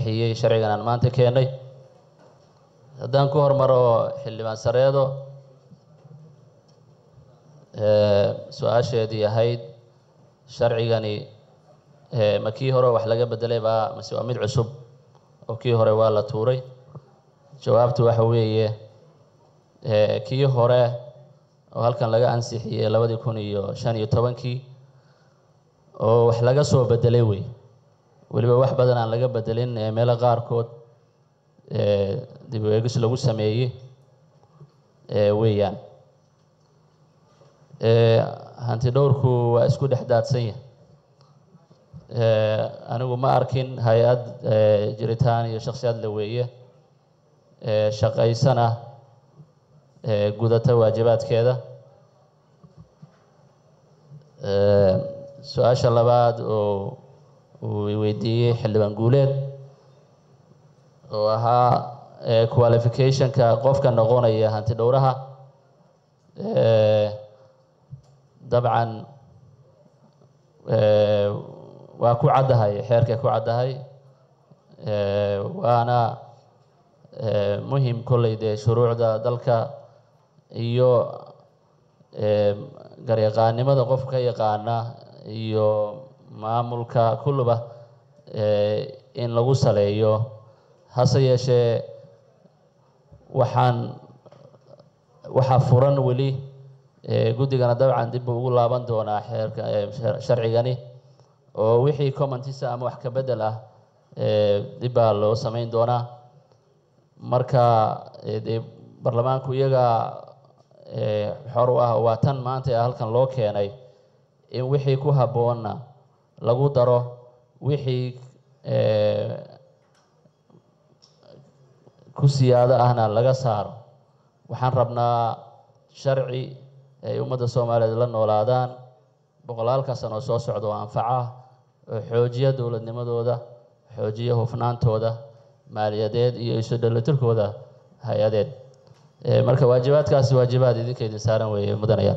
ansixiyey sharcigan aan maanta keenay haddaan ku hormaro xildhibaan sareedo su-aasheedii ahayd sharcigani ma kii hore wax laga bedelay baa mase waa mid cusub oo kii hore waa la tuuray jawaabtu waxa weeye kii hore oo halkan laga ansixiyey labadii kun iyo shan iyo tobankii oo wax laga soo bedelay wey weliba wax badan aan laga bedelin meelo qaarkood dib u eegis lagu sameeyey weeyaan hanti dhowrku waa isku dhex daadsan yahay anigu ma arkin hay-ad jiritaan iyo shaksiyad la weeye shaqaysana gudata waajibaadkeeda su-aasha labaad oo uu weydiiyey xildhibaan guuleed oo ahaa qualificationka qofka noqonaya hanti dhowraha dabcan waa ku caddahay xeerkay ku caddahay waana muhim kolley dee shuruucda dalka iyo garyaqaannimada qofka ka yaqaana iyo maamulka kulluba in lagu saleeyo hase yeeshee waxaan waxaa furan weli guddigana dabcan dib buu ugu laaban doonaa xeerka sharcigani oo wixii commentisa ama wax ka bedel ah dib baa loo samayn doonaa marka dee baarlamaanku iyaga xor u ah waa tan maanta ee halkan loo keenay in wixii ku habboonna lagu daro wixii ku siyaado ahna laga saaro waxaan rabnaa sharci ay ummadda soomaaliyeed la noolaadaan boqolaalka sano soo socda oo anfaca oo xoojiya dowladnimadooda xoojiya hufnaantooda maaliyadeed iyo isu dhalitirkooda hay-adeed marka waajibaadkaasi waajibaad idinka idin saaran weeye mudanayaan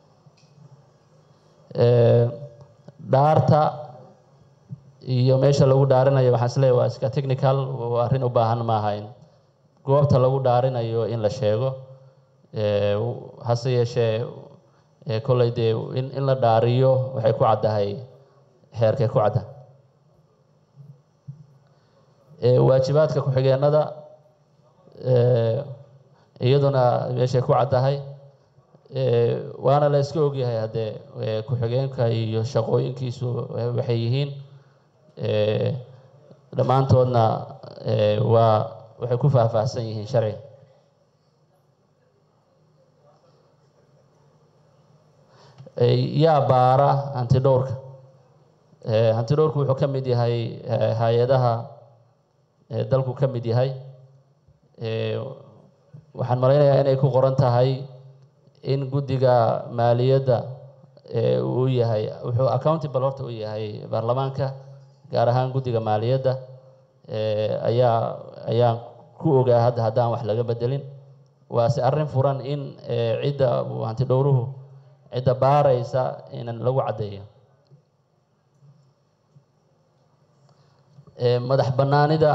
dhaarta iyo meesha lagu dhaarinayo waxaan isleeyahy waa iska technical arrin u baahan maaha in goobta lagu dhaarinayo in la sheego hase yeeshee kolley dee in in la dhaariyo waxay ku caddahay xeerkay ku cadda waajibaadka ku-xigeenada iyaduna meeshay ku caddahay waana la iska ogyahay haddee ku-xigeenka iyo shaqooyinkiisu waxay yihiin dhammaantoodna waa waxay ku faahfaahsan yihiin sharciga yaa baara hanti dhowrka hanti dhowrku wuxuu ka mid yahay hay-adaha dalku ka mid yahay waxaan malaynayaa inay ku qoran tahay in guddiga maaliyadda uu yahay wuxuu accountable horta u yahay baarlamaanka gaar ahaan guddiga maaliyadda ayaa ayaan ku ogaa hadda haddaan wax laga bedelin waase arrin furan in cidda hanti dhowruhu cidda baaraysa inan lagu caddeeyo madax bannaanida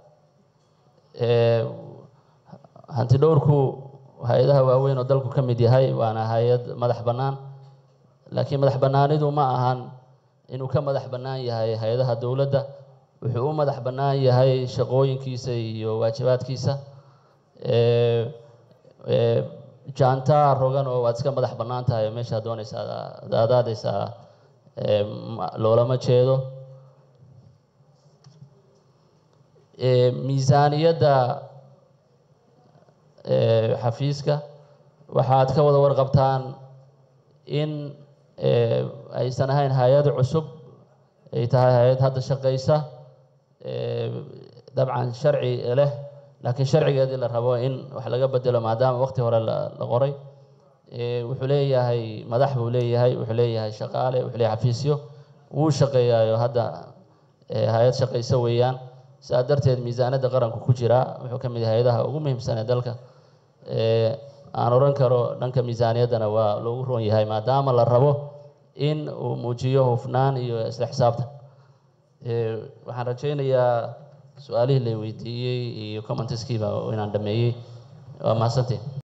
hanti dhowrku hay-adaha waaweyn oo dalku ka mid yahay waana hay-ad madax bannaan laakiin madax bannaanidu ma ahan inuu ka madax bannaan yahay hay-adaha dowladda wuxuu u madax bannaan yahay shaqooyinkiisa iyo waajibaadkiisa jaantaa rogan oo waad iska madax bannaan tahay meeshaa doonaysa adaadaysaa loolama jeedo miisaaniyadda xafiiska waxaad ka wada warqabtaan in aysan ahayn hay-ad cusub ay tahay hay-ad hadda shaqaysa dabcan sharci leh laakiin sharcigeedii la rabo in wax laga bedelo maadaama waqti hore la qoray wuxuu leeyahay madax buu leeyahay wuxuu leeyahay shaqaale wuxuu leeyahay xafiisyo wuu shaqeeyaayo hadda hay-ad shaqayso weeyaan sidaa darteed miisaanadda qaranku ku jira wuxuu ka mid yahay hay-adaha ugu muhiimsan ee dalka aan odhan karo dhanka miisaaniyaddana waa loogu roon yahay maadaama la rabo in uu muujiyo hufnaan iyo isla xisaabtan waxaan rajaynayaa su-aalihii la weydiiyey iyo commenteskiiba inaan dhameeyey waa mahadsantiin